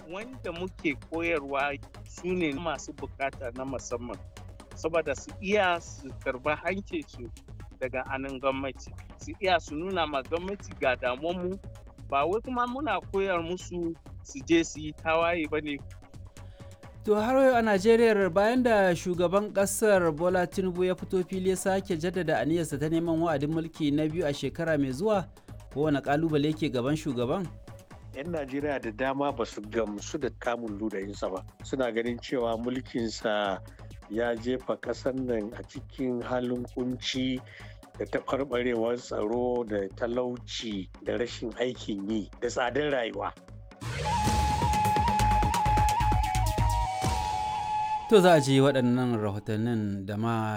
wanda muke koyarwa su ne masu bukata na musamman saboda su iya su karba hancinsu daga anan gwamnati su iya su nuna ma gwamnati ga damuwanmu ba wai kuma muna koyar musu su je su yi tawaye ba ne To har yau a Najeriya bayan da shugaban kasar Bola Tinubu ya fito fili ya sake jaddada aniyarsa ta neman wa'adin mulki na biyu a shekara mai zuwa kowane kalubale ke gaban shugaban? 'yan najeriya da dama ba su gamsu da kamun ludayinsa ba suna ganin cewa mulkinsa ya jefa ƙasar nan a cikin halin kunci da taɓarɓarewar tsaro da talauci da rashin aikin yi da tsadar rayuwa To za a ji waɗannan rahotannin da ma